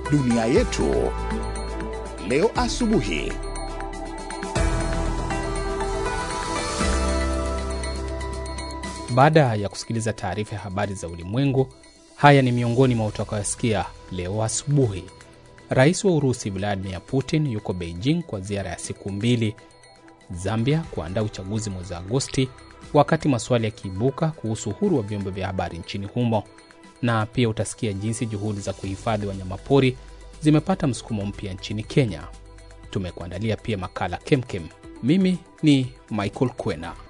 Dunia Yetu leo asubuhi. Baada ya kusikiliza taarifa ya habari za ulimwengu, haya ni miongoni mwa utakayosikia leo asubuhi. Rais wa Urusi Vladimir Putin yuko Beijing kwa ziara ya siku mbili. Zambia kuandaa uchaguzi mwezi Agosti, wakati maswali yakiibuka kuhusu uhuru wa vyombo vya habari nchini humo. Na pia utasikia jinsi juhudi za kuhifadhi wanyamapori zimepata msukumo mpya nchini Kenya. Tumekuandalia pia makala kemkem. Mimi ni Michael Kwena.